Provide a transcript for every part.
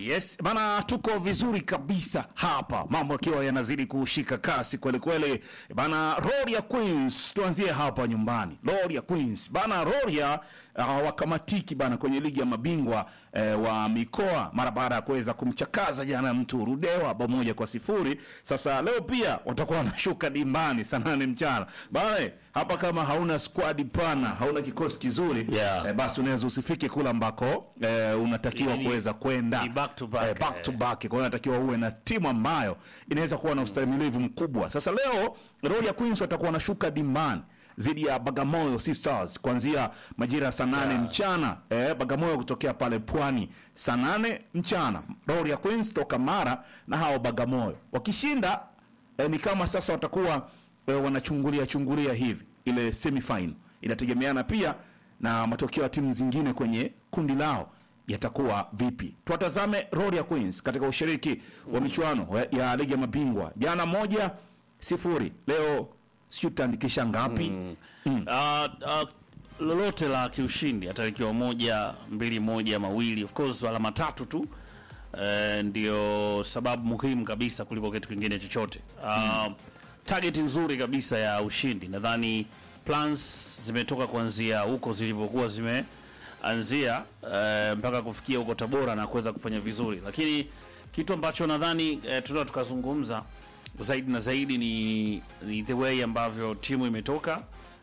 Yes, bana tuko vizuri kabisa hapa, mambo yakiwa yanazidi kushika kasi kweli kweli. Bana Roria Queens, tuanzie hapa nyumbani. Roria Queens bana, Roria uh, wakamatiki bana kwenye ligi ya mabingwa eh, wa mikoa mara baada ya kuweza kumchakaza jana mtu Rudewa bao moja kwa sifuri. Sasa leo pia watakuwa wanashuka dimbani saa nane mchana bana. Hapa kama hauna squad pana, hauna kikosi kizuri Yeah. eh, basi unaweza usifike kule ambako eh, unatakiwa Ni- kuweza kwenda ni back to back, eh, back to eh. back. Kwa hiyo inatakiwa uwe na timu ambayo inaweza kuwa na ustahimilivu mkubwa. Sasa leo Royal Queens watakuwa wanashuka dimbani dhidi ya Bagamoyo Sisters kuanzia majira ya saa nane mchana eh, Bagamoyo kutokea pale Pwani saa nane mchana, Royal Queens toka Mara na hao Bagamoyo wakishinda eh, ni kama sasa watakuwa eh, wanachungulia chungulia hivi ile semifinal. Inategemeana pia na matokeo ya timu zingine kwenye kundi lao yatakuwa vipi. Tuwatazame Royal Queens katika ushiriki wa michuano ya- ya ligi ya mabingwa. Jana moja sifuri, leo sijui tutaandikisha ngapi? Ah, ah, lolote la kiushindi hata likiwa moja mbili moja mawili of course alama tatu tu eh, ndio sababu muhimu kabisa kuliko kitu kingine chochote uh, target nzuri kabisa ya ushindi nadhani plans zimetoka kuanzia huko zilivyokuwa zimeanzia eh, mpaka kufikia huko tabora na kuweza kufanya vizuri lakini kitu ambacho nadhani eh, tunaweza tukazungumza zaidi na zaidi ni, ni the way ambavyo timu imetoka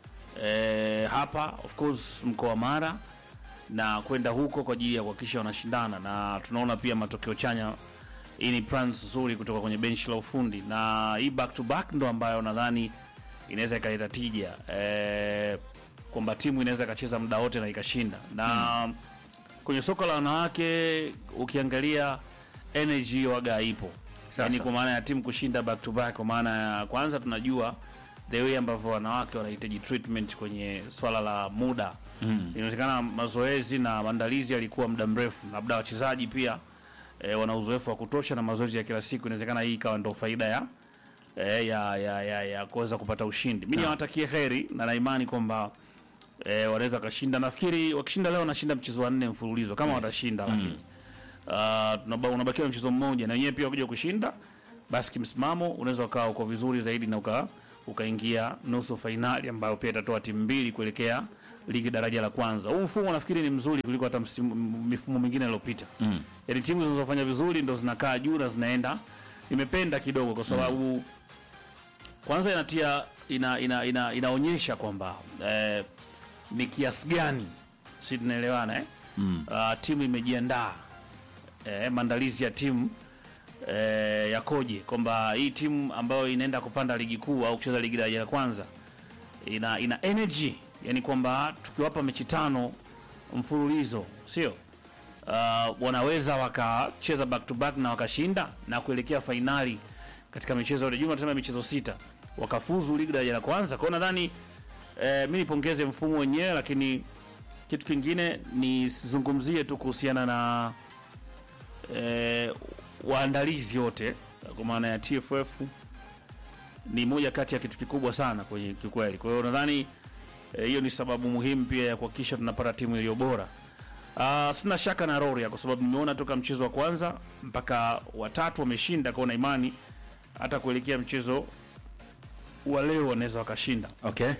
eh, hapa of course mkoa wa Mara na kwenda huko kwa ajili ya kuhakikisha wanashindana, na tunaona pia matokeo chanya. Hii ni plans nzuri kutoka kwenye benchi la ufundi, na hii back to back ndo ambayo nadhani inaweza ikaleta tija eh, kwamba timu inaweza ikacheza muda wote na ikashinda na kwenye soka la wanawake ukiangalia energy waga ipo yani kwa maana ya timu kushinda back to back kwa maana ya kwanza tunajua the way ambavyo wanawake wanahitaji treatment kwenye swala la muda mm. inaonekana mazoezi na maandalizi yalikuwa muda mrefu labda wachezaji pia e, wana uzoefu wa kutosha na mazoezi ya kila siku inawezekana hii ikawa ndo faida ya e, ya, ya, ya, ya kuweza kupata ushindi mi niwatakie heri na naimani kwamba e, wanaweza wakashinda nafikiri wakishinda leo wanashinda mchezo wa nne mfululizo kama watashinda lakini uh, tunaba- unabakiwa na mchezo mmoja na wenyewe pia wakija kushinda basi kimsimamo unaweza ukawa uko vizuri zaidi na uka ukaingia nusu fainali ambayo pia itatoa timu mbili kuelekea ligi daraja la kwanza huu mfumo nafikiri ni mzuri kuliko hata msimu- m- mifumo mingine iliyopita mm. yaani timu zinazofanya vizuri ndo zinakaa juu na zinaenda nimependa kidogo kwa sababu kwanza inatia ina, ina, ina, inaonyesha kwamba eh, ni kiasi gani si tunaelewana eh? mm. uh, timu imejiandaa eh, maandalizi ya timu eh, yakoje kwamba hii timu ambayo inaenda kupanda ligi kuu au kucheza ligi daraja la kwanza ina, ina energy yani kwamba tukiwapa mechi tano mfululizo sio uh, wanaweza wakacheza back to back na wakashinda na kuelekea fainali katika michezo yote jumla tunasema michezo sita wakafuzu ligi daraja la kwanza kwao nadhani eh, mi nipongeze mfumo wenyewe lakini kitu kingine nisizungumzie tu kuhusiana na eh, waandalizi wote kwa maana ya TFF ni moja kati ya kitu kikubwa sana kwenye kikweli. Kwa hiyo nadhani eh, hiyo ni sababu muhimu pia ya kuhakikisha tunapata timu iliyo bora. Uh, sina shaka na Roria kwa sababu nimeona toka mchezo wa kwanza mpaka watatu wameshinda, kwa na imani hata kuelekea mchezo wa leo wanaweza wakashinda. Okay.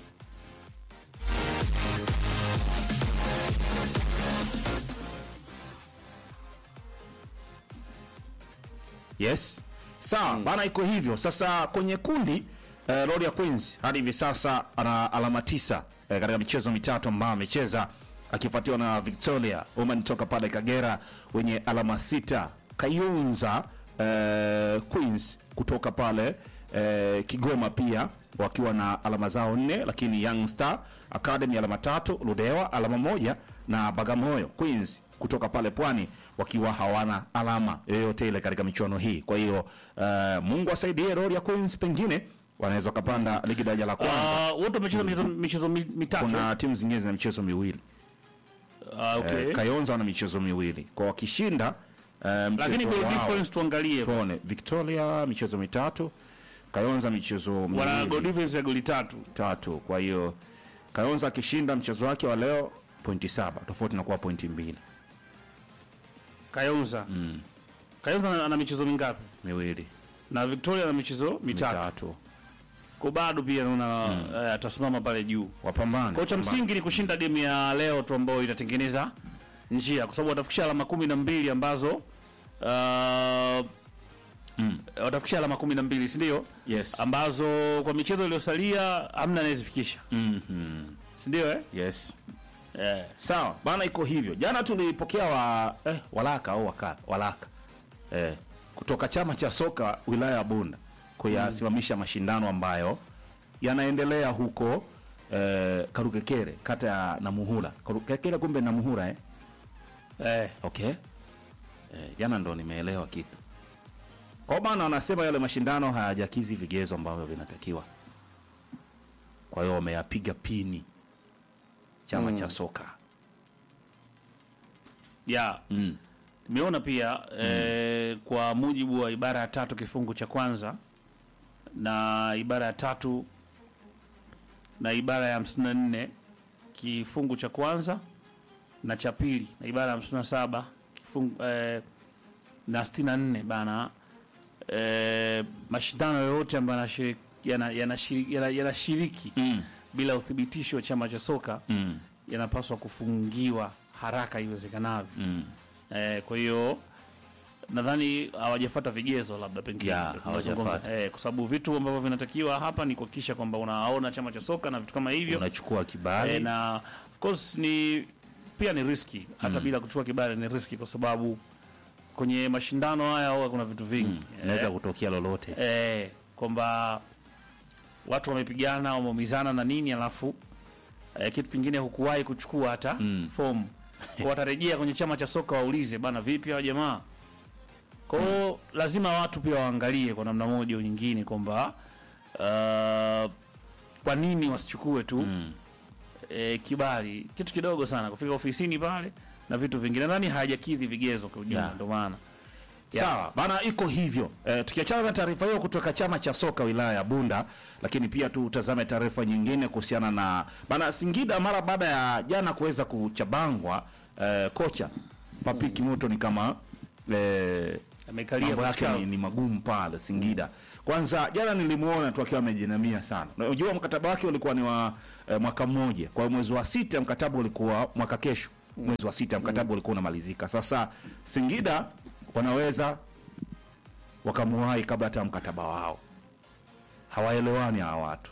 Yes. Sawa, bana iko hivyo. Sasa kwenye kundi eh, Royal Queens hadi hivi sasa ana alama tisa eh, katika michezo mitatu ambayo amecheza akifuatiwa na Victoria Women toka pale Kagera wenye alama sita. Kayunza eh, Queens kutoka pale eh, Kigoma pia wakiwa na alama zao nne, lakini Young Star Academy alama tatu, Ludewa alama moja na Bagamoyo Queens kutoka pale Pwani wakiwa hawana alama yoyote ile katika michuano hii. Kwa hiyo uh, Mungu asaidie Royal Queens, pengine wanaweza wakapanda ligi daraja la kwanza. Uh, wote wamecheza michezo, michezo mi- mitatu. Kuna timu zingine zina michezo miwili Ah, okay. eh, Kayonza wana michezo miwili kwa wakishinda eh, Lakini mchezo goal wao difference tuangalie. tuone Victoria michezo mitatu, Kayonza michezo Wana goal miwili difference ya goli tatu. tatu. Kwa hiyo Kayonza akishinda mchezo wake wa leo pointi saba, tofauti na kuwa pointi mbili. Kayonza. mm. Kayonza ana- ana michezo mingapi? miwili Na Victoria ana michezo mitatu. mitatu Kwa bado pia naona eh, atasimama pale juu. wapambane Kwa cha wapambane. msingi ni kushinda game ya leo tu ambayo itatengeneza njia kwa sababu watafikisha alama kumi na mbili ambazo uh, Mm. watafikisha alama kumi na mbili si ndio? yes Ambazo kwa michezo iliyosalia hamna anayezifikisha Mhm. si ndio eh? yes Eh. sawa bana iko hivyo jana tulipokea wa eh, walaka au waka, walaka eh, kutoka chama cha soka wilaya ya bunda kuyasimamisha mashindano ambayo yanaendelea huko eh, karukekere kata ya namuhura karukekere kumbe namuhura eh? Eh. okay eh, jana ndo nimeelewa kitu kwa maana wanasema yale mashindano hayajakizi vigezo ambavyo vinatakiwa kwa hiyo wameyapiga pini chama cha soka ya mm. nimeona pia eh, kwa mujibu wa ibara ya tatu kifungu cha kwanza na ibara ya tatu na ibara ya hamsini na nne kifungu cha kwanza na cha pili na ibara ya hamsini na saba kifungu eh, na sitini na nne bana eh, mashindano yoyote ambayo yanashiriki yana, yanashiriki, yana, yanashiriki Mm. bila uthibitisho wa chama cha soka Mm. yanapaswa kufungiwa haraka iwezekanavyo. Mm. Eh, kwa hiyo nadhani hawajafuata vigezo labda pengine Ya, ndio tunazungumza. hawajafuata. eh, kwa sababu vitu ambavyo vinatakiwa hapa ni kuhakikisha kwamba unaona chama cha soka na vitu kama hivyo unachukua kibali eh, na of course ni pia ni riski hata bila kuchukua kibali ni riski kwa sababu kwenye mashindano haya huwa kuna vitu vingi inaweza eh, kutokea lolote eh, kwamba watu wamepigana wameumizana na nini alafu eh, kitu kingine hukuwahi kuchukua hata Mm. fomu kwa watarejea kwenye chama cha soka waulize bana vipi hao jamaa kwao lazima watu pia waangalie kwa namna moja au nyingine kwamba uh, kwa nini wasichukue tu Mm. eh, kibali kitu kidogo sana kufika ofisini pale na vitu vingine nadhani hajakidhi vigezo kwa ujumla Yeah. ndio maana sawa bana iko hivyo e, tukiachana na taarifa hiyo kutoka chama cha soka wilaya ya bunda lakini pia tutazame taarifa nyingine kuhusiana na bana singida mara baada ya jana kuweza kuchabangwa e, kocha papi kimoto ni kama e, amekalia mambo yake kuchukua- ni, ni magumu pale Singida. Kwanza jana nilimuona tu akiwa amejinamia sana. Na Unajua mkataba wake ulikuwa ni wa eh, mwaka mmoja. Kwa hiyo mwezi wa sita mkataba ulikuwa mwaka kesho. Mwezi wa sita mkataba ulikuwa unamalizika. Sasa Singida wanaweza wakamuwahi kabla hata ya mkataba wao. Hawaelewani hawa watu.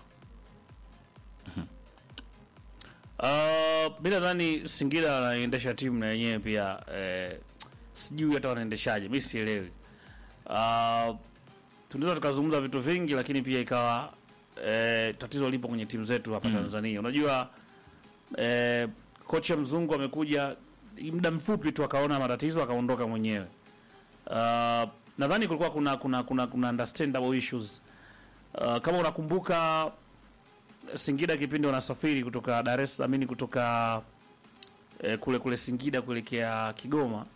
Uh, mi nadhani Singida wanaendesha timu na yenyewe pia eh, sijui hata wanaendeshaje, mi sielewi. Uh, tunaweza tukazungumza vitu vingi, lakini pia ikawa eh, tatizo lipo kwenye timu zetu hapa Tanzania. Unajua eh, kocha mzungu amekuja muda mfupi tu akaona matatizo akaondoka mwenyewe. Uh, nadhani kulikuwa kuna kuna kuna, kuna understandable issues. Uh, kama unakumbuka Singida kipindi wanasafiri kutoka Dar es Salaam, amini kutoka eh, kule kule Singida kuelekea Kigoma.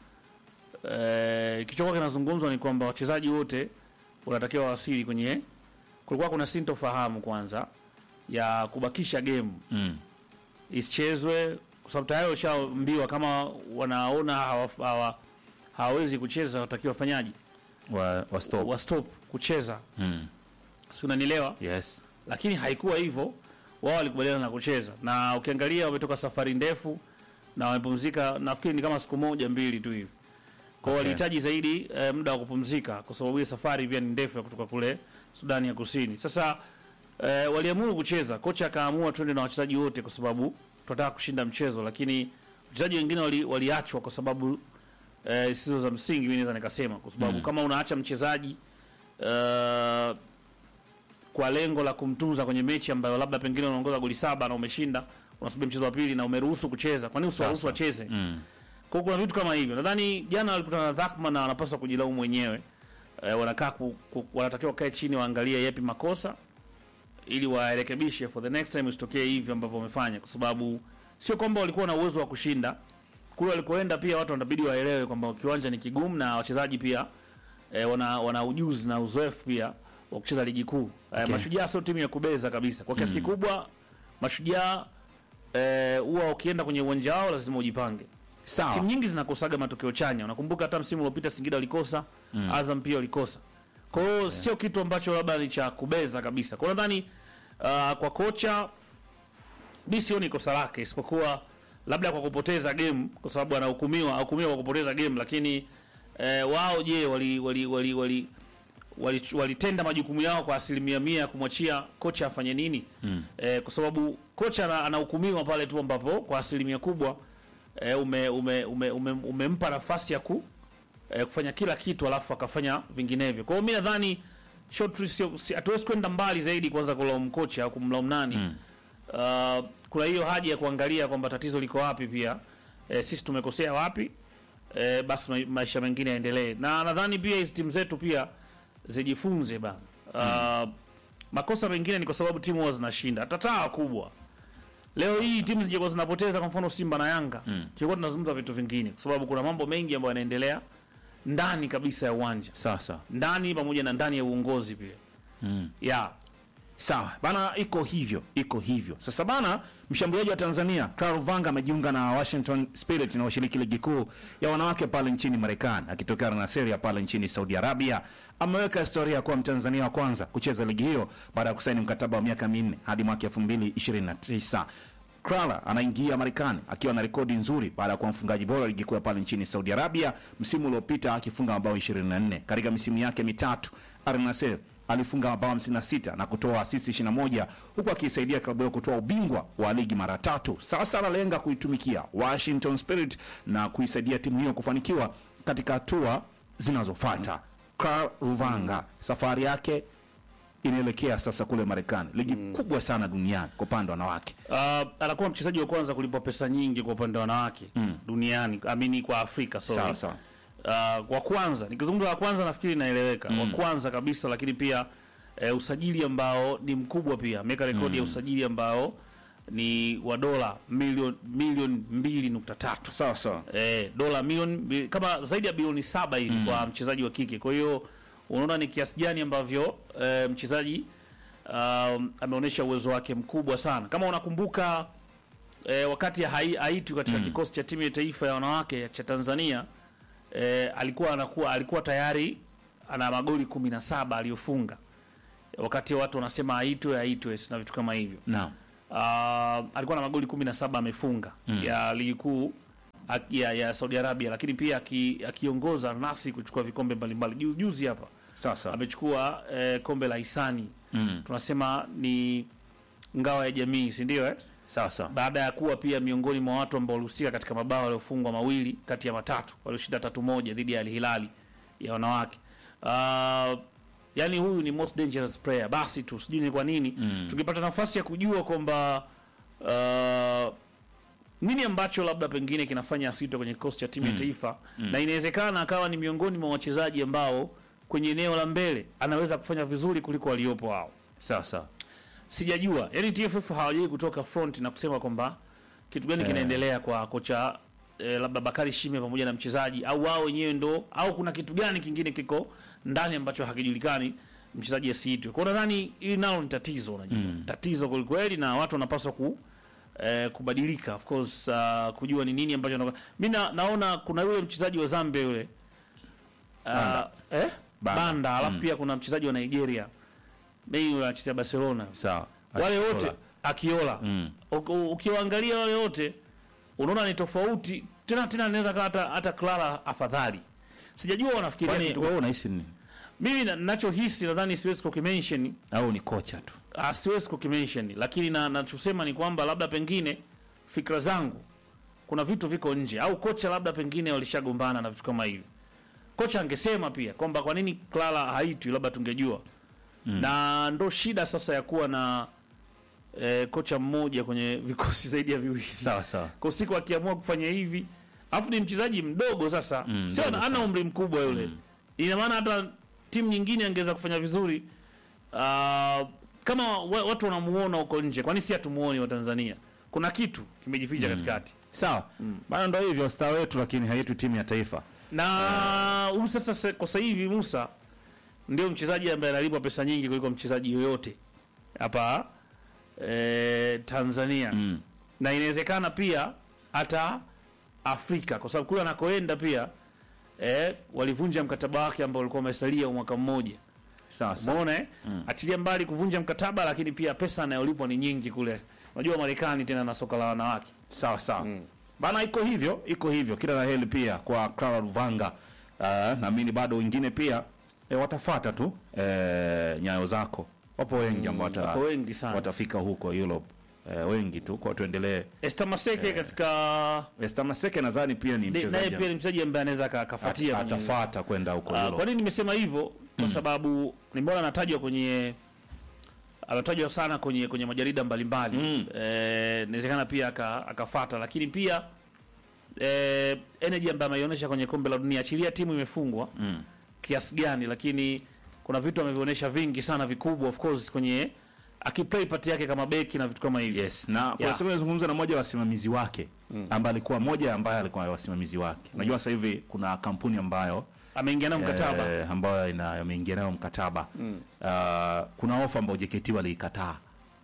Eh, kichokuwa kinazungumzwa ni kwamba wachezaji wote wanatakiwa wasili kwenye, kulikuwa kuna sintofahamu kwanza ya kubakisha game Mm. isichezwe kwa sababu tayari washaambiwa kama wanaona hawa- hawa- hawawezi kucheza watakiwa wafanyaji Wa, wa stop. wa stop kucheza, Mm. si unanielewa? Yes. lakini haikuwa hivyo. Wao walikubaliana na kucheza, na ukiangalia wametoka safari ndefu na wamepumzika, nafikiri ni kama siku moja mbili tu hivi. Kwa hiyo Okay. walihitaji zaidi eh, muda wa kupumzika, kwa sababu hii safari pia ni ndefu ya kutoka kule Sudani ya Kusini. Sasa eh, waliamua kucheza, kocha akaamua twende na wachezaji wote, kwa sababu tunataka kushinda mchezo, lakini wachezaji wengine wali- waliachwa kwa sababu eh, zisizo za msingi, mimi naweza nikasema, kwa sababu kama unaacha mchezaji eh, kwa lengo la kumtunza kwenye mechi ambayo labda pengine unaongoza goli saba na umeshinda, unasubiri mchezo wa pili na umeruhusu kucheza, kwa nini usiwaruhusu wacheze? Mm. Kwa hiyo kuna vitu kama hivyo. Nadhani jana walikutana na Dhakma na wanapaswa kujilaumu wenyewe. E, wanakaa ku, ku, wanatakiwa wakae chini waangalie yapi makosa ili warekebishe for the next time isitokee hivyo ambavyo wamefanya, kwa sababu sio kwamba walikuwa na uwezo wa kushinda kule walikoenda. Pia watu wanabidi waelewe kwamba kiwanja ni kigumu na wachezaji pia e, wana, wana ujuzi na uzoefu pia wa kucheza ligi kuu. E, Okay. Mashujaa sio timu ya kubeza kabisa kwa kiasi kikubwa. Mashujaa eh, huwa ukienda kwenye uwanja wao lazima ujipange Sawa. timu nyingi zinakosaga matokeo chanya unakumbuka hata msimu uliopita singida walikosa azam pia walikosa kwa hiyo sio kitu ambacho labda ni cha kubeza kabisa kwa hiyo nadhani uh, kwa kocha mi sioni kosa lake isipokuwa labda kwa kupoteza game kwa sababu anahukumiwa ahukumiwa kwa kupoteza game lakini eh, wao je wali wali wali wali walitenda wali walitenda majukumu yao kwa asilimia mia ya kumwachia kocha afanye nini mm. eh, kwa sababu kocha ana- anahukumiwa pale tu ambapo kwa asilimia kubwa eh, ume, ume, ume, ume, umempa nafasi ya ku eh, kufanya kila kitu alafu akafanya vinginevyo kwa hiyo mi nadhani short sio si- hatuwezi kwenda mbali zaidi kwanza kulaumu kocha au kumlaumu nani mm. uh, kuna hiyo haja ya kuangalia kwamba tatizo liko wapi pia eh, sisi tumekosea wapi eh, basi ma maisha mengine yaendelee na nadhani pia hizi timu zetu pia zijifunze bana uh, makosa mengine ni kwa sababu timu huwa zinashinda hata taa kubwa leo hii timu zingekuwa zinapoteza kwa mfano simba na yanga mm. tulikuwa tunazungumza vitu vingine kwa sababu kuna mambo mengi ambayo yanaendelea ndani kabisa ya uwanja Sasa ndani pamoja na ndani ya uongozi pia mm. ya Sawa bana, iko hivyo, iko hivyo. Sasa bana, mshambuliaji wa Tanzania Karl Vanga amejiunga na Washington Spirit na washiriki ligi kuu ya wanawake pale nchini Marekani, akitokea na Serie pale nchini Saudi Arabia. Ameweka historia kuwa Mtanzania wa kwanza kucheza ligi hiyo baada ya kusaini mkataba wa miaka minne hadi mwaka 2029. Krala anaingia Marekani akiwa na rekodi nzuri baada ya kuwa mfungaji bora ligi kuu ya pale nchini Saudi Arabia msimu uliopita akifunga mabao 24 katika misimu yake mitatu. Al Nassr alifunga mabao 56 na kutoa asisi 21 huku akiisaidia klabu hiyo kutoa ubingwa wa ligi mara tatu. Sasa analenga kuitumikia Washington Spirit na kuisaidia timu hiyo kufanikiwa katika hatua zinazofuata. Karl Ruvanga safari yake inaelekea sasa kule Marekani, ligi kubwa sana duniani kwa upande wa wanawake. uh, anakuwa mchezaji wa kwanza kulipwa pesa nyingi kwa upande wa wanawake mm. duniani amini kwa afrika sorry. Sawa sawa. uh, wa kwanza nikizungumza wa kwanza nafikiri inaeleweka mm. wa kwanza kabisa lakini pia eh, usajili ambao ni mkubwa pia ameweka rekodi ya usajili ambao ni wa dola milioni milioni mbili nukta tatu Sawa sawa. eh, dola milioni mbi- kama zaidi ya bilioni saba hivi kwa mchezaji wa kike kwa hiyo unaona ni kiasi gani ambavyo eh, mchezaji um, ameonyesha uwezo wake mkubwa sana kama unakumbuka eh, wakati hai- haitwi katika kikosi cha timu ya taifa ya wanawake cha Tanzania eh, alikuwa anakuwa alikuwa tayari ana magoli kumi na saba aliyofunga wakati watu wanasema aitwe aitwe na vitu kama hivyo Naam. uh, alikuwa na magoli 17 amefunga ya ligi kuu a- ya, ya Saudi Arabia, lakini pia aki- akiongoza nasi kuchukua vikombe mbalimbali. Ju- Juzi hapa Sasa. amechukua eh, kombe la hisani Mm. tunasema ni ngao ya jamii, si ndio eh? Sasa. baada ya kuwa pia miongoni mwa watu ambao walihusika katika mabao waliofungwa mawili kati ya matatu walioshinda tatu moja dhidi ya Al Hilali ya wanawake. Uh, yani huyu ni most dangerous player. Basi tu sijui ni kwa nini Mm. tukipata nafasi ya kujua kwamba uh, nini ambacho labda pengine kinafanya asitwe kwenye kikosi cha timu ya taifa na inawezekana akawa ni miongoni mwa wachezaji ambao kwenye eneo la mbele anaweza kufanya vizuri kuliko waliopo hao Sasa. sijajua yani TFF hawajai kutoka front na kusema kwamba kitu gani kinaendelea kwa kocha eh, labda Bakari Shime pamoja na mchezaji au wao wenyewe ndo au kuna kitu gani kingine kiko ndani ambacho hakijulikani mchezaji asiitwe. Kwa hiyo nadhani hili nalo ni tatizo unajua. Tatizo kweli kweli na watu wanapaswa ku eh, kubadilika of course uh, kujua ni nini ambacho wanaka- mimi na, naona kuna yule mchezaji wa Zambia yule uh, Banda. eh? Banda. Banda, alafu pia kuna mchezaji wa Nigeria mimi yule anachezea Barcelona Sawa. wale wote Akiola. akiola Mm. Uki- ukiwaangalia wale wote unaona ni tofauti tena tena anaweza kaa hata hata Clara afadhali sijajua wanafikiria Kwani kitu wewe unahisi nini? mimi na- nachohisi nadhani siwezi kukimention Au ni kocha tu? ah, siwezi kukimention lakini na nachosema ni kwamba labda pengine fikra zangu kuna vitu viko nje au kocha labda pengine walishagombana na vitu kama hivi kocha angesema pia kwamba kwa nini Clara haitwi labda tungejua mm. na ndo shida sasa ya kuwa na eh, kocha mmoja kwenye vikosi zaidi ya viwili Sawa sawa. kwa siku akiamua kufanya hivi alafu ni mchezaji mdogo sasa Mm, sio mdogo ana ana sana. umri mkubwa yule ina maana hata timu nyingine angeweza kufanya vizuri uh, kama wa- watu wanamuona huko nje kwani si hatumuoni wa Tanzania kuna kitu kimejificha katikati Sawa. Bana ndo hivyo star wetu lakini haitu timu ya taifa. na huyu sasa se- kwa sasa hivi Musa ndio mchezaji ambaye analipwa pesa nyingi kuliko mchezaji yoyote hapa eh, Tanzania Mm. na inawezekana pia hata Afrika kwa sababu kule anakoenda pia eh, walivunja mkataba wake ambao ulikuwa umesalia mwaka mmoja. sawa sawa Umeona eh? Achilia mbali kuvunja mkataba, lakini pia pesa anayolipwa ni nyingi kule. Unajua Marekani tena na soka la wanawake. sawa sawa bana, iko hivyo, iko hivyo. Kila la heri pia kwa Clara Luvanga. Uh, naamini bado wengine pia e, watafata tu e, nyayo zako. Wapo wengi ambao wata, Wako wengi sana. watafika huko Europe e, wengi tu, kwa tuendelee. Esther Maseke katika Esther Maseke nadhani pia ni ni- naye mchezaji pia ni mchezaji ambaye anaweza aka- at- akafuatia kwenye- atafata kwenda huko Ah, Europe. kwa nini nimesema hivyo? Kwa sababu nimeona anatajwa kwenye anatajwa sana kwenye kwenye majarida mbalimbali Mm. eh, inawezekana pia aka- akafata, lakini pia eh, energy ambayo ameionyesha kwenye kombe la dunia, achilia timu imefungwa Mm. kiasi gani, lakini kuna vitu amevionyesha vingi sana vikubwa, of course kwenye akiplay part yake kama beki na vitu kama hivyo. Yes, na kwa Yeah. siku nilizungumza na mmoja wa wasimamizi wake ambaye alikuwa mmoja ambaye alikuwa wasimamizi wake. Unajua sasa hivi kuna kampuni ambayo Ameingia nao mkataba eh, ambayo ina ameingia nayo mkataba uh, kuna ofa ambayo JKT waliikataa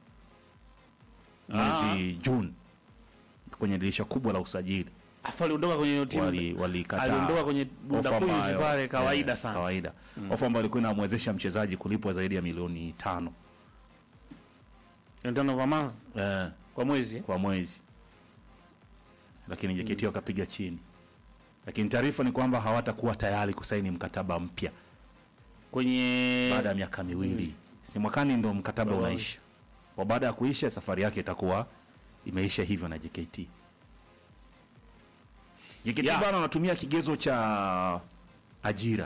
mwezi Juni kwenye dirisha kubwa la usajili afu aliondoka kwenye hiyo timu wali walikataa aliondoka kwenye Bunda ofa Queens ambayo, pale kawaida eh, sana. kawaida ofa ambayo ilikuwa inamwezesha mchezaji kulipwa zaidi ya milioni tano Tano per month eh, kwa mwezi eh? kwa mwezi, lakini JKT wakapiga chini. Lakini taarifa ni kwamba hawatakuwa tayari kusaini mkataba mpya kwenye baada ya miaka miwili. Si mwakani ndo mkataba Oh. unaisha, kwa baada ya kuisha safari yake itakuwa imeisha hivyo na JKT. JKT Yeah. bana wanatumia kigezo cha ajira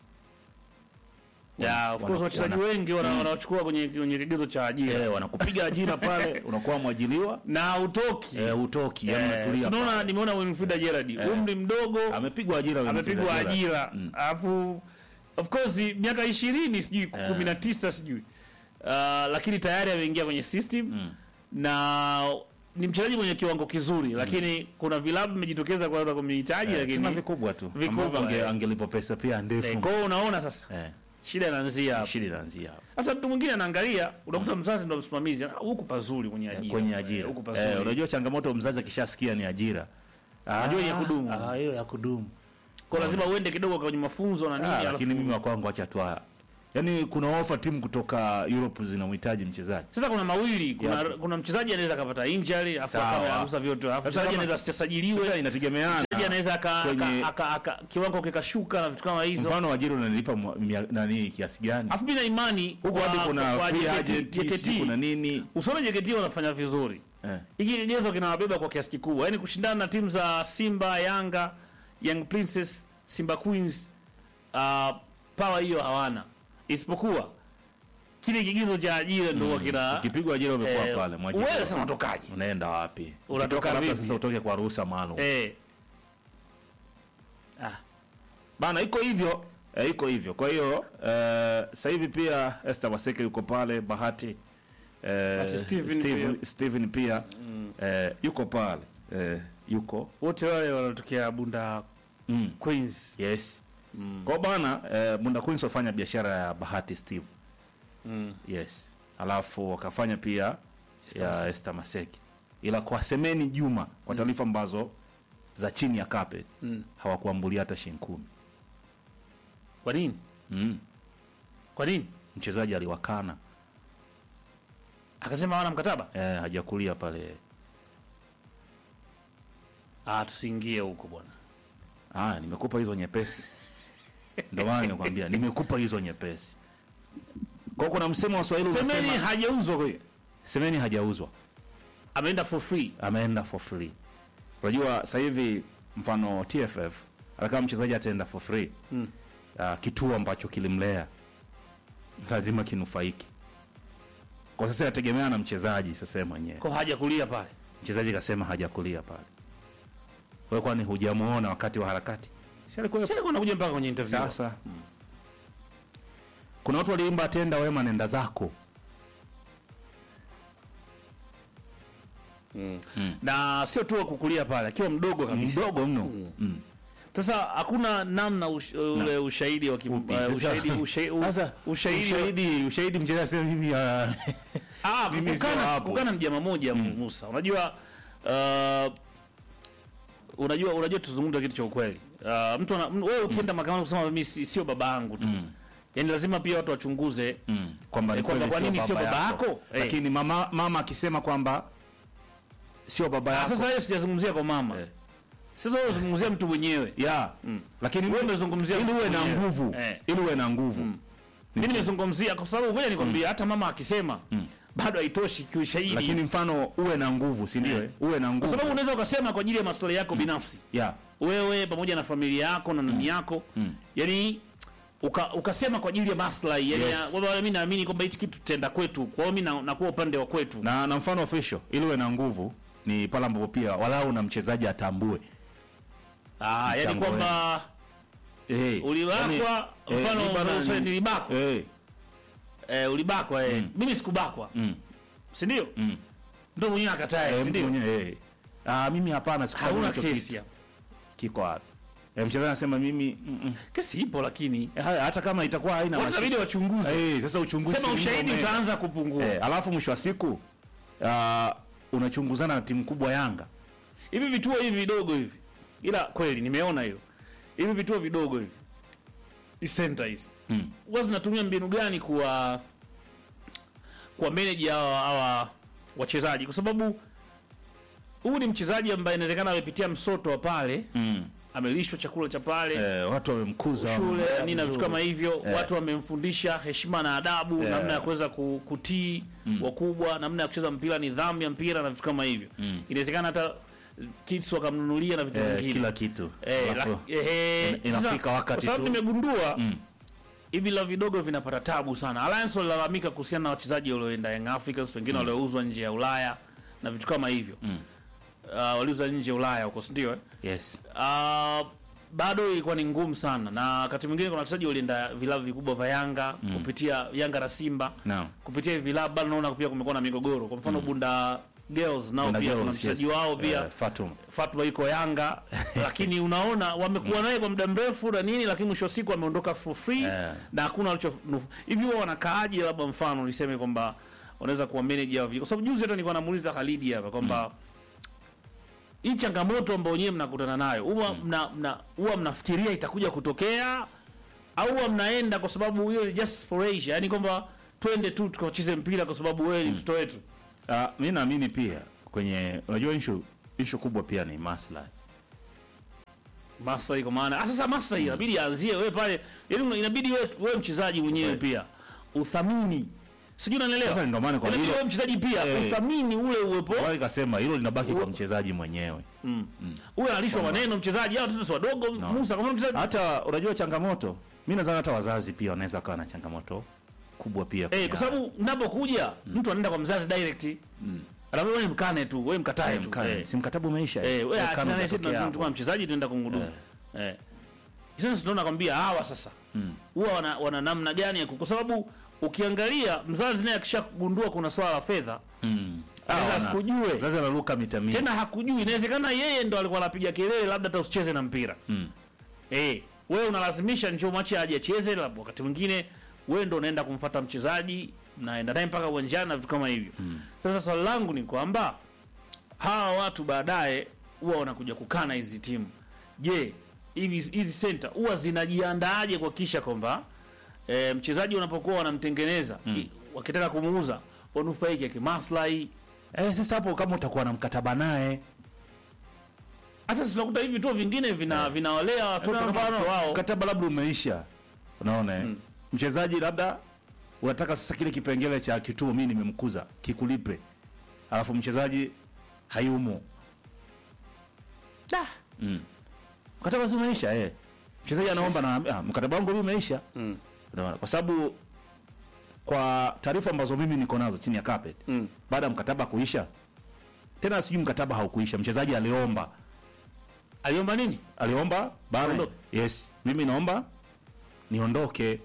ya of course wana- wachezaji wana- wengi wana- wanawachukua kwenye kwenye kigezo cha ajira eh, wanakupiga ajira pale, unakuwa mwajiliwa na utoki eh, utoki yani Eh, unatulia si unaona pale. nimeona Winfrida Gerard umri mdogo amepigwa ajira Winfrida amepigwa Gerald. ajira Mm. alafu of course miaka ishirini sijui kumi na tisa sijui uh, lakini tayari ameingia kwenye system na ni mchezaji mwenye kiwango kizuri lakini kuna vilabu vimejitokeza kwa kumhitaji Eh, tena lakini vikubwa tu Vikubwa, ambavyo ange, eh. angelipo pesa pia eh, ndefu kwa hiyo unaona sasa eh, shida inaanzia hapo. shida inaanzia hapo. Sasa mtu mwingine anaangalia, unakuta mzazi ndo msimamizi, "Ah, huku pazuri kwenye ajira, kwenye Eh, ajira huku eh, pazuri. unajua changamoto mzazi akishasikia ni ajira Ajua ni ya kudumu. ah, hiyo ya kudumu kwa lazima uende kidogo kwenye mafunzo na nini, ah, alafu- lakini mimi wa kwangu acha tu haya yaani kuna ofa timu kutoka Europe zinamhitaji mchezaji sasa kuna mawili, kuna, Yapi? kuna mchezaji anaweza akapata injury afu Sawa. akawa anagusa vyote, alafu Sasa mchezaji kama- anaweza sasa asisajiliwe, inategemeana mchezaji anaweza aka, kwenye- aka, aka, aka, kiwango kikashuka na vitu kama hizo. mfano ajira unanilipa mwa- mia- nani kiasi gani Alafu mimi na imani huko hadi kwa- kuna kwa free JKT agent sijui JKT kuna nini usione JKT wanafanya vizuri eh. hiki kigezo kinawabeba kwa kiasi kikubwa, yaani kushindana na timu za Simba, Yanga, Young Princess, Simba Queens, uh, power hiyo hawana, isipokuwa kile kigezo cha ajira ndio huwa kina ukipigwa ajira umekuwa eh, pale mwajiri wewe sasa unatokaje? unaenda wapi Unatoka Ukitoka labda vipi? sasa utoke kwa ruhusa maalum Eh, ah, bana iko hivyo eh, iko hivyo kwa hiyo eh, sasa hivi pia Esther Waseke yuko pale Bahati eh, Bahati Steven Steven, pia. Steven pia eh, yuko pale eh, yuko wote wale wanatokea Bunda mm. Queens. yes kwa bana eh, Bunda Queens wafanya biashara ya Bahati Steve Mm. yes alafu wakafanya pia ya Esther Maseki ila kwa Semeni Juma kwa taarifa ambazo za chini ya carpet Mm. hawakuambulia hata shilingi kumi Kwa nini? mm. Kwa nini? mchezaji aliwakana Akasema hawana mkataba. eh, hajakulia pale Ah, tusiingie huko bwana. ah, nimekupa hizo nyepesi ndio maana nimekwambia nimekupa hizo nyepesi kwa kuna msemo wa Swahili Semeni unasema hajauzwa kwa hiyo. Semeni hajauzwa Ameenda for free. ameenda for free unajua sasa hivi mfano TFF hata kama mchezaji ataenda for free Mm. uh, kituo ambacho kilimlea lazima kinufaiki kwa sasa inategemea na mchezaji sasa yeye mwenyewe Kwa haja kulia pale. mchezaji kasema hajakulia pale wewe kwani hujamuona wakati wa harakati si alikuwa Sasa kuna kuja mpaka kwenye interview. sasa kuna watu waliimba tenda wema nenda zako na sio tu wa kukulia pale akiwa mdogo kabisa. mdogo mno mm. Sasa hakuna namna ush, ule ushahidi wa kim, Upi? uh, Sasa- ushahidi ushahidi u- Sasa ushahidi wa- ushahidi ushahidi mchezaji sasa hivi ah, ah mimi sio kukana hapo. kukana ni jambo moja Musa. Unajua uh, unajua unajua tuzungumze kitu cha ukweli. Uh, mtu ana- m- wewe ukienda mahakamani kusema mimi si- sio baba yangu tu. Yaani lazima pia watu wachunguze mm. kwamba ni Eh, kwamba kweli kwa nini sio baba yako? Eh. lakini mama mama akisema kwamba sio baba Ah, yako sasa hiyo sijazungumzia kwa mama. Eh. Sasa wewe unazungumzia mtu mwenyewe. ya lakini Wewe umezungumzia ili uwe na mwenyewe. nguvu Eh. ili uwe na nguvu Mimi nimezungumzia kwa sababu ngoja nikwambie hata mama akisema bado haitoshi kiushahidi. lakini mfano uwe na nguvu si ndio Eh. eh? uwe na kwa nguvu sababu unaweza ukasema kwa ajili ya maslahi yako binafsi. ya Wewe pamoja na familia yako na nani yako. Yaani uka, ukasema kwa ajili ya maslahi yani Yes. ya- kwamba mimi naamini kwamba hichi kitu tutaenda kwetu. Kwa hiyo mimi na- nakuwa upande wa kwetu. na, na mfano official ili uwe na nguvu ni pale ambapo pia walau na mchezaji atambue Ah, yani Mchango kwamba eh, ulibakwa yani, eh, mfano ni bana unasema ni- nilibakwa. eh, Eh, ulibakwa eh. Mm. Mimi sikubakwa. mm, Si ndio? mm. Ndio mwenyewe akatae, Eh, si mtu ndio? mwenyewe, eh. Ah, mimi hapana sikufanya Hauna hicho kesi kitu. hapo. kiko wapi eh, mchezaji anasema mimi mm, mm. Kesi ipo lakini Eh, haya, hata kama itakuwa haina watu mashi- inabidi wachunguze. eh, sasa uchunguzi Sema si ushahidi ndio ume- utaanza kupungua. eh, alafu mwisho wa siku ah, unachunguzana na timu kubwa Yanga Hivi vituo hivi vidogo hivi. Ila kweli nimeona hiyo. Hivi vituo vidogo hivi. Hii center hizi. mm. Huwa zinatumia mbinu gani kuwa kwa manage hawa hawa wachezaji kwa sababu huyu ni mchezaji ambaye inawezekana amepitia msoto wa pale, Mm. amelishwa chakula cha pale. Eh, watu wamemkuza shule wamemlea nini na vitu vizuri. kama hivyo Eh. watu wamemfundisha heshima na adabu Eh. namna ya kuweza ku- kutii wakubwa namna ya kucheza mpira nidhamu ya mpira na vitu kama hivyo Mm. inawezekana hata kids wakamnunulia na vitu eh, vingine kila kitu Eh, Alafu, la- ehe, ina- inafika sasa, wakati kwa sababu tu. nimegundua Mm. hivi la vidogo vinapata tabu sana Alliance walilalamika kuhusiana na wachezaji walioenda Young Africans wengine waliouzwa nje ya Ulaya na vitu kama hivyo Mm. uh, waliuzwa nje ya Ulaya huko si ndio eh? yes Uh, bado ilikuwa ni ngumu sana na wakati mwingine kuna wachezaji walienda vilabu vikubwa vya Yanga kupitia Yanga na Simba Naam. kupitia hivi vilabu bado naona pia kumekuwa na migogoro. Kwa mfano Bunda Girls nao Bunda pia Girls, kuna mchezaji yes. wao pia Eh, Fatuma Fatma yuko Yanga lakini unaona wamekuwa naye kwa muda mrefu na nini, lakini mwisho wa siku ameondoka for free Eh. na hakuna walicho hivi. Wao wanakaaje? Labda mfano niseme kwamba wanaweza kuwa manager wa vi- kwa sababu juzi hata nilikuwa namuuliza Khalidi hapa kwamba hii changamoto ambayo wenyewe mnakutana nayo huwa mna, mna, huwa mnafikiria itakuja kutokea au huwa mnaenda kwa sababu hiyo ni just for Asia, yani kwamba twende tu tukacheze mpira kwa sababu wewe ni mtoto wetu. Ah, mi naamini pia kwenye unajua issue issue kubwa pia ni maslahi maslahi kwa maana ah, sasa maslahi inabidi aanzie wewe pale, yani inabidi wewe wewe mchezaji mwenyewe Kweli. pia uthamini, sijui unanielewa. Sasa ndio maana kwa Inabidi hilo- wewe mchezaji pia Eh. uthamini ule uwepo Wao ikasema hilo linabaki kwa Uwe- mchezaji mwenyewe uwe analishwa maneno mchezaji, au watoto si wadogo. Musa kama mchezaji hata unajua changamoto mi nadhani hata wazazi pia wanaweza kawa na changamoto kubwa pia eh, kwenye kwa haya. sababu mnapokuja mtu anaenda kwa mzazi direct, anaambia wewe mkane tu, wewe mkatae Eh, tu, mkane, eh. si mkatabu umeisha Eh, wewe Eh, achana kama naye, sisi utatokea tunatuma hapo. mchezaji tunaenda kumhudumu. Eh. Sasa tunaona kwambia hawa sasa huwa wana, wana namna gani ya ku- kwa sababu ukiangalia mzazi naye akishagundua kuna swala la fedha Mm. Anaweza Ah, asikujue. mzazi anaruka mita mia tena hakujui, inawezekana yeye ndo alikuwa anapiga kelele, labda hata usicheze na mpira Mm. eh, wewe unalazimisha njoo mwache aje acheze, labda wakati mwingine wewe ndo unaenda kumfuata mchezaji, naenda naye mpaka uwanjani na vitu kama hivyo. Sasa swali langu ni kwamba hawa watu baadaye huwa wanakuja kukana hizi timu. Je, hivi hizi center huwa zinajiandaaje kuhakikisha kwamba e, mchezaji unapokuwa wanamtengeneza i- wakitaka kumuuza wanufaike kimaslahi? Eh, sasa hapo kama utakuwa na mkataba naye Sasa si tunakuta hivi vituo vingine vina vinawalea watoto Kwa kama mfano, watoto wao. mkataba labda umeisha unaona eh? mchezaji labda unataka sasa kile kipengele cha kituo mi nimemkuza kikulipe alafu mchezaji hayumo Da. mm. mkataba si umeisha eh. mchezaji anaomba na ah, mkataba wangu mi umeisha Mm. unaona kwa sababu kwa taarifa ambazo mimi niko nazo chini ya carpet Mm. baada ya mkataba kuisha tena sijui mkataba haukuisha mchezaji aliomba Aliomba nini? aliomba bana Aondoke. yes mimi naomba niondoke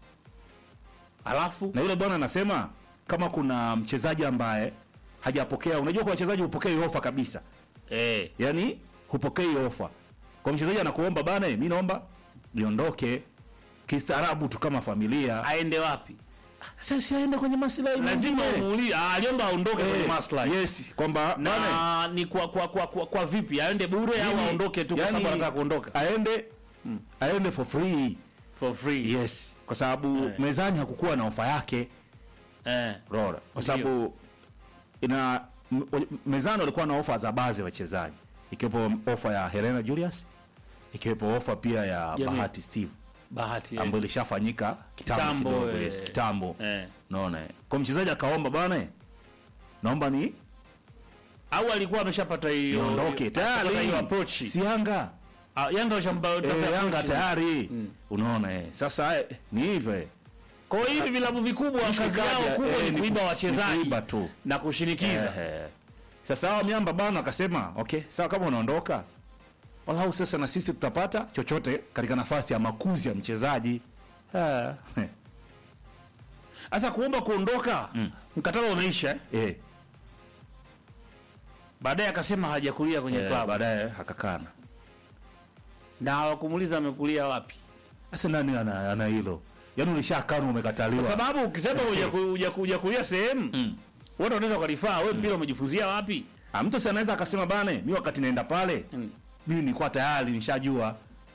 Alafu na yule bwana anasema kama kuna mchezaji ambaye hajapokea unajua kwa wachezaji hupokei ofa kabisa eh, yani hupokei ofa kwa mchezaji anakuomba bana mi naomba niondoke kistaarabu tu kama familia aende wapi? sasa aende kwenye maslahi lazima mengine. umuulize ah, aliomba aondoke kwenye Eh, maslahi yes kwamba bana, na ni kwa kwa, kwa, kwa, kwa vipi aende bure au mimi- aondoke tu kwa yani, sababu anataka kuondoka aende aende for free for free yes kwa sababu Eh. mezani hakukuwa na ofa yake eh Rora, kwa sababu ina m- m- mezani walikuwa na ofa za baadhi ya wachezaji ikiwepo ofa ya Helena Julius ikiwepo ofa pia ya Jamii. Bahati Steve bahati eh. ambayo ilishafanyika kitambo Kitambo, kidogo, eh. yes, kitambo eh naona eh. kwa mchezaji akaomba bana naomba ni au alikuwa ameshapata hiyo niondoke ashapata hiyo tayari approach si Yanga Ah, Yanga washamba eh, Yanga tayari unaona eh. sasa eh, ni hivyo eh. kwa hiyo hivi vilabu vikubwa Ishu kazi yao kaja, kubwa eh, ni ni kuiba ku- wachezaji ni kuiba tu na kushinikiza Ehe. Sasa hawa miamba bana akasema okay, sawa kama unaondoka walau sasa na sisi tutapata chochote katika nafasi ya makuzi ya mchezaji. Ah, sasa kuomba kuondoka mkataba umeisha eh? eh, baadaye akasema hajakulia kwenye eh, klabu baadaye akakana. na hawakumuuliza amekulia wapi Sasa nani ana ana hilo? Yaani ulishakana umekataliwa. kwa sababu ukisema hujaku- hujaku- hujakulia sehemu Mm. wote wanaweza ukalifaa wewe mpira umejifunzia wapi Ah, mtu si anaweza akasema bana, mimi wakati naenda pale Mm. mimi nilikuwa tayari nishajua.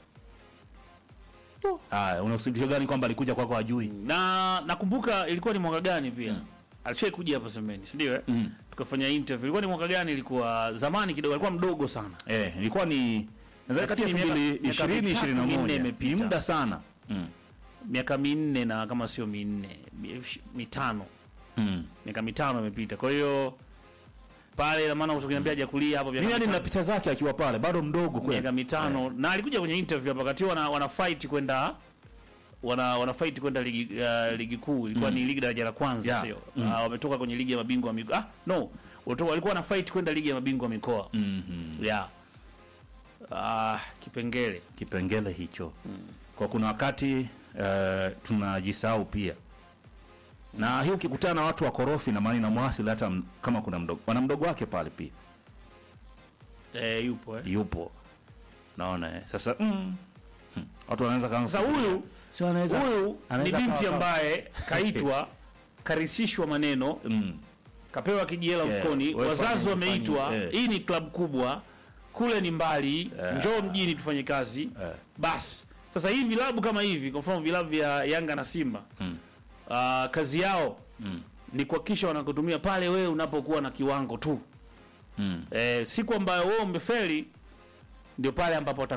Haya, una usibisho gani kwamba alikuja kwako hajui? na nakumbuka ilikuwa ni mwaka gani pia mm. alishai kuja hapa semeni si ndio eh? Mm. tukafanya interview ilikuwa ni mwaka gani ilikuwa zamani kidogo alikuwa mdogo sana Eh, ilikuwa ni nadhani kati ya Nafikiri miaka- 2020 miaka mitatu, minne 21. imepita. Ni muda sana. Mm. miaka minne na kama sio minne mi- mitano Mm. miaka mitano imepita kwa hiyo pale ina maana ukiniambia hajakulia hapo miaka Mimi hadi mitano- nina picha zake akiwa pale bado mdogo kweli. miaka mitano na alikuja kwenye interview hapa wakati wana, wana fight kwenda wana wana fight kwenda ligi uh, ligi kuu ilikuwa ni ligi daraja la kwanza Yeah. sio Mm. Ah, wametoka kwenye ligi ya mabingwa wa mikoa ah no walitoka walikuwa na fight kwenda ligi ya mabingwa wa mikoa Mhm. yeah ah kipengele Kipengele hicho. Kwa kuna wakati eh, tunajisahau pia. Na hii ukikutana na watu wakorofi na maana inamwasili hata m- kama kuna mdogo. Wana mdogo wake pale pia. eh, yupo eh. Yupo. Naona eh. Sasa mm. hmm. Watu wanaweza kaanza. Sasa kufikiria. huyu si wanaweza huyu ni anaweza binti kawa- ambaye kaitwa karisishwa maneno mm. kapewa kijela Yeah, mfukoni, wewe wazazi fanya- wameitwa, fanya, eh. hii ni klabu kubwa, kule ni mbali, njoo mjini tufanye kazi Eh. basi. Sasa hii vilabu kama hivi, kwa mfano vilabu vya Yanga na Simba Mm. ah, kazi yao Mm. ni kuhakikisha wanakutumia pale wewe unapokuwa na kiwango tu Mm. eh, siku ambayo wewe umefeli ndio pale ambapo